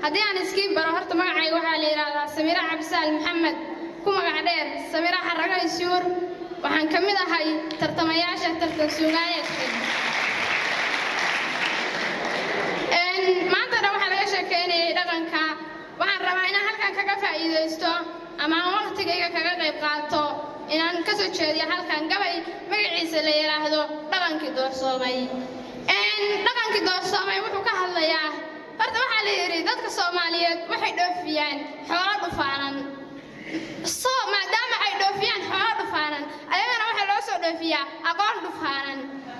haddii aan iskii baro horta magacayga waxaa la yidhaahdaa samira cabdisaal maxamed ku magac dheer samira xarago isyuur waxaan ka mid ahay tartamayaasha tartan suugaayeedka maanta dhan waxaa laga sheekeynayay dhaqanka waxaan rabaa inaan halkan kaga faa'iidaysto ama aan waqtigayga kaga qayb qaato inaan ka soo jeediyo halkan gabay magaciisa la yidhaahdo dhaqankii doorsoomay dhaqankii doorsoomay wuxuu ka hadlayaa horta waxaa la yidhi dadka soomaaliyeed waxay dhoofiyaan xoolo dhufaanan so maadaama ay dhoofiyaan xoolo dhufaanan ayagana waxaa loo soo dhoofiyaa aqoon dhufaanan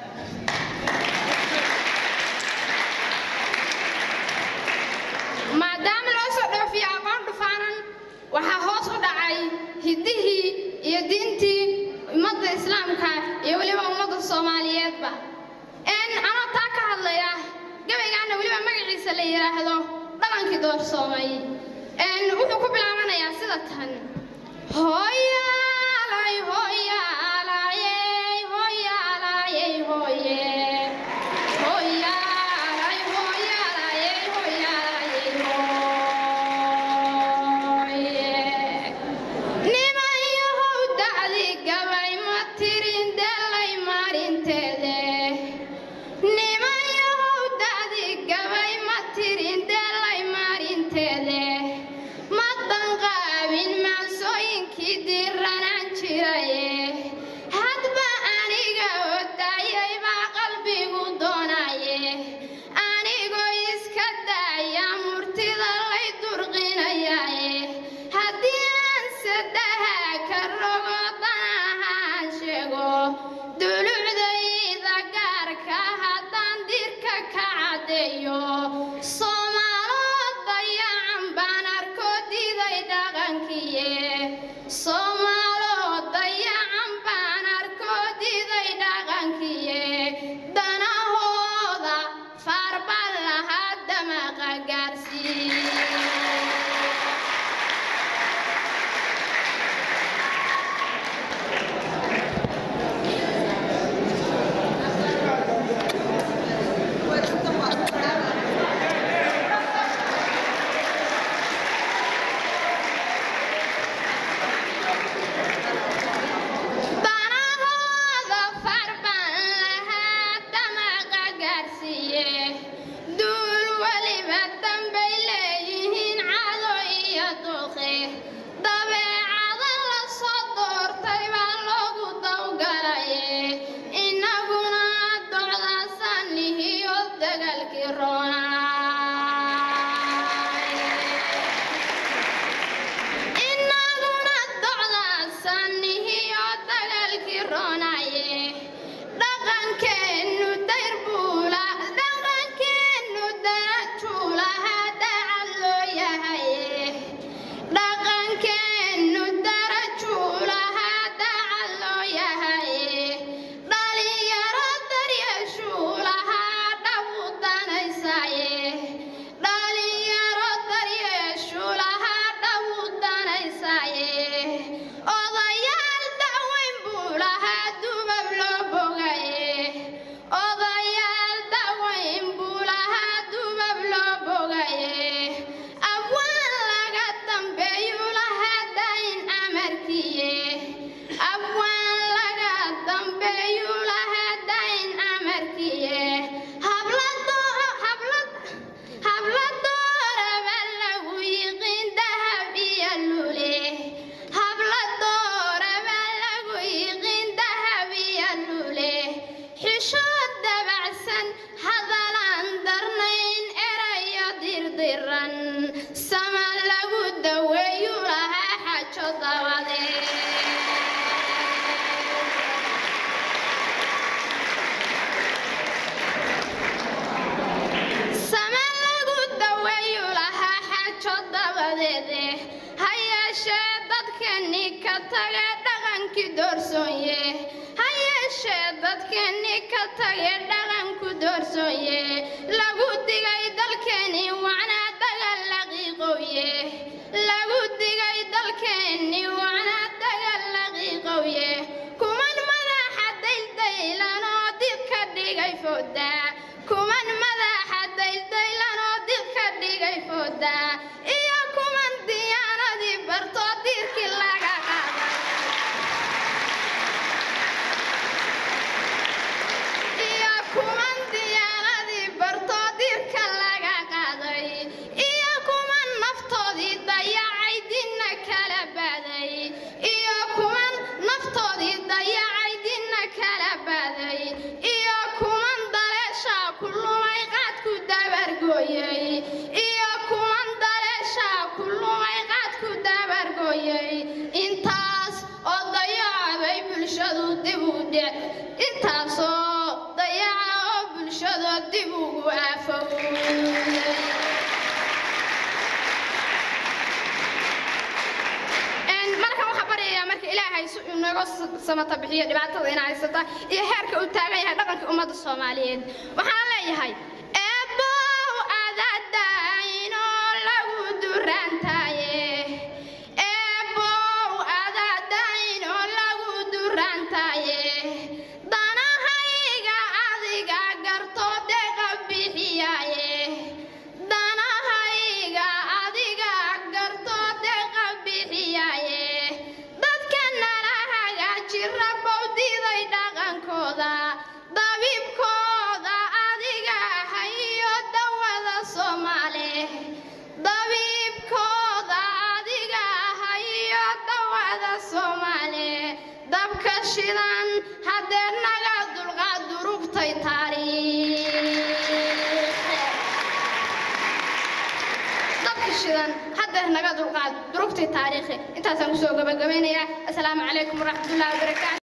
maadaama loo soo dhoofiyo aqoon dhufaanan waxaa hoos u dhacay hiddihii iyo diintii ummadda islaamka iyo weliba ummadda soomaaliyeedba anoo taa ka hadlaya gabaygaana weliba magaciisa la yidhaahdo dhaqankii doorsoomay wuxuu ku bilaabanayaa sida tan hooyaalay hooyaalayey hooyaalayey hooye hooyaalay hooyaalayey hooyaalayey hooye nimayahow dacdi gabay ma tirin delay maarinteede nimayahow dacdi gabay ma tirin delay maarinteede ma danqaabin maansooyinkii diranaan jiraye hadba aniga odayay baa qalbigu doonaye anigoo iska daaya murtida lay durqinayaye haddii aan sadaha ka rogo danahaan sheego dulucdayda gaarka haddaan dirka ka caddeeyo soomaaloo dayacan baan arko diiday dhaqankiye soomaaloo dayacan baan arko diiday dhaqankiye danahooda faarbal lahaa damaqa gaarsiiye danahooda farbaan lahaa damaqa gaarsiiye duul weliba dambay leeyihiin cado iyo duqe dabeecada la soo doortay baa loogu dawgalaye innaguna docdaasanihiyo dagaalkii roonaaye innaguna docdaasanihiyo dagaalkii roonaye dhaqankeennu dayr buula dhaqankeennu darajuulaha dacad loo yahaye dhaqankeennu darajuulaha dacad loo yahaye dhalinyaro daryeeshuulaha dhabu danaysaye dhalinyaro daryeeshuulaha dhabu danaysaye odayaal daweyn buu lahaa dubab loo bogaye odayaal daweyn buu lahaa dubab loo bogaye abwaan laga dambeeyuu lahaa dayn amarkiye abwaan laga dambeeyuu lahaa dayn amarkiye habladoo hablad habladooraba lagu yiqiin dahab iyo lule habladooraba lagu yiqiin dahab iyo lule xishood dabacsan hadalaan darnayn erayo dirdiran sama lagu daweeyu lahaa xajo dabadeed sama lagu daweeyu lahaa xajo dabadeede ha yeeshee dadkeenni ka tage dhaqankii doorsoonye ha yeeshee dadkeenni ka tage dhaqanku doorsoonye lagu digay dalkeenni wacnaa dagal laqiiqowye lagu digay dalkeenni wacnaa dagal laqiiqowye kuman madaxa daydaylanoo dib ka dhigay fooda kuman madaxa daydaylanoo dib ka dhigay diray fooda iyo kuman diyaanadii bartoo diirkii laga qaaday iyo kuman diyaanadii bartoo diirka laga qaaday iyo kuman naftoodii dayacay dinna kala baday iyo kuman naftoodii dayacay dinna kala baday iyo kuman daleeshaa ku lumay qaadku dabargooyey iyo kuman daleeshaa ku lumay qaadku dabargooyey intaas oo dayacabay bulshadu dib u dhic intaasoo dayaca oo bulshada dib ugu aafowday markan waxaa baryayaa marka ilaahay si uu nooga samata bixiyo dhibaatada ina haysata iyo heerka uu taagan yahay dhaqanka ummadda soomaaliyeed waxaan leeyahay eebow adadainoo lagu duraantaaye eebow adadainoo lagu duraantaaye danahayga adiga gartoo deeqa bixiyaaye danahayga adiga gartoo deeqa bixiyaaye dadka nala hagaaji rabow diiday dhaqankooda dabiibkooda adiga hayo dawada soomaale dabiibkooda adiga hayo dawada soomaale dabka shidan haddee naga dulqaad durugtay taariikh dabka shidan haddeer naga dulqaad durugtay taariikhi intaasaan kusoo gabagabaynayaa asalaamu calaykum waraxmatullahi wabarakaatu